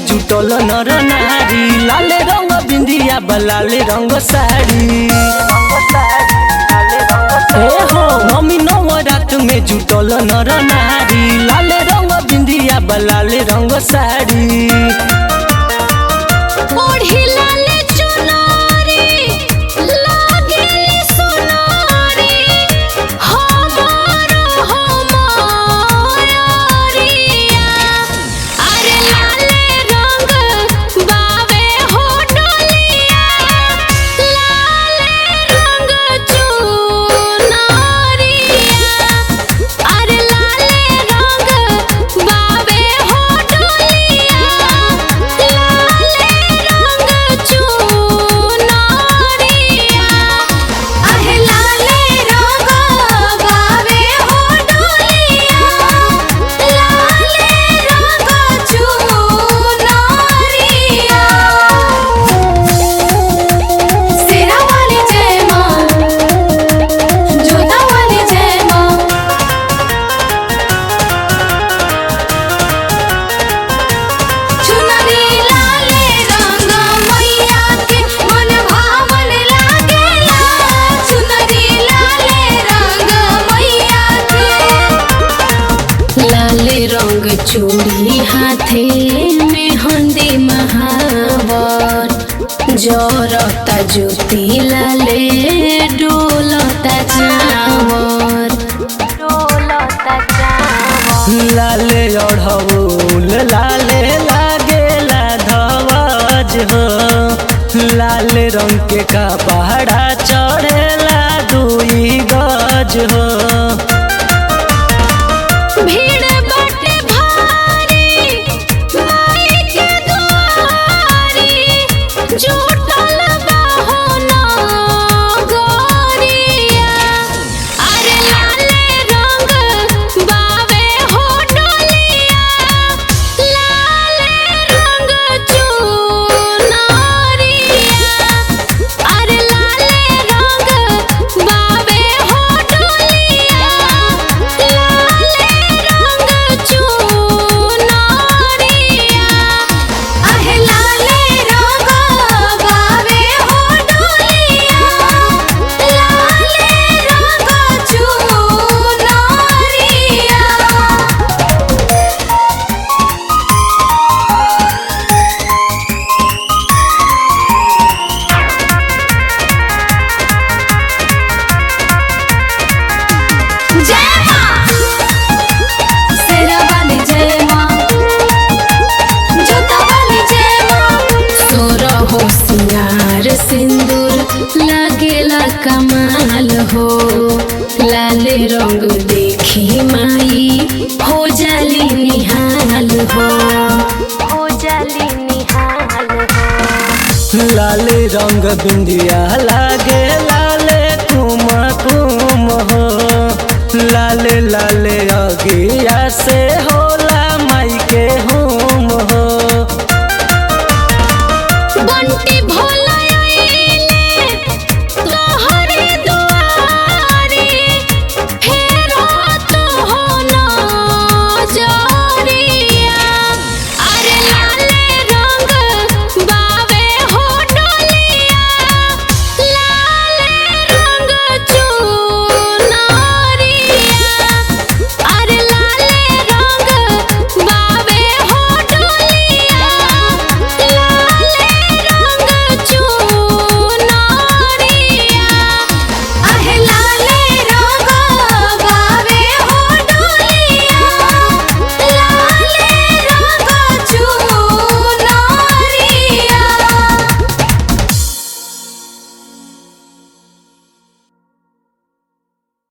जुटल नर नारी लाल रंग बिंदिया बलाल रंग साड़ी ए हो मम्मी नवरात में जुटल नर नारी लाल रंग बिंदिया बलाल रंग साड़ी ओढ़ी लाल चुनरी लागेली सोनारी हमार हमारिया अरे लाले रंग बावे हो डोलिया लाले रंग चुनरिया अरे लाले रंग बावे हो डोलिया लाले रंग चुनरिया अहे लाले रंग बावे हो डोलिया लाले रंग चुनरिया सेरा वाली जय मां जोता वाली जय मां चुनरी लाले रंग मैया के मन भावन लागेला चुनरी लाले रंग मैया के लाले रंग चूड़ी हाथे में हंदी महावर जरता ज्योति लाले डोलता चावर डोलता चावर लाले अढ़ौल लाले लागेला धवज हो लाल रंग के कपड़ा चढ़ेला दुई गज हो भीड़ बाटे भारी माई के दुआरी जुटल बाहो नगरिया अरे लाले रंग बावे हो डोलिया लाले रंग चुनरिया अरे लाले रंग बावे हो डोलिया लाले रंग चुनरिया अहे लाले रंग बावे हो डोलिया लाले रंग चुनरिया जय मां सेरा वाली जय मां जोता वाली जय मां सोरा हो सिंगार सिंदूर लागेला कमाल हो लाल रंग देखी माई हो जाली निहाल हो हो जाली निहाल हो लाल रंग बिंदिया लागे लाले कुम कुम हो लाल लाल अगिया से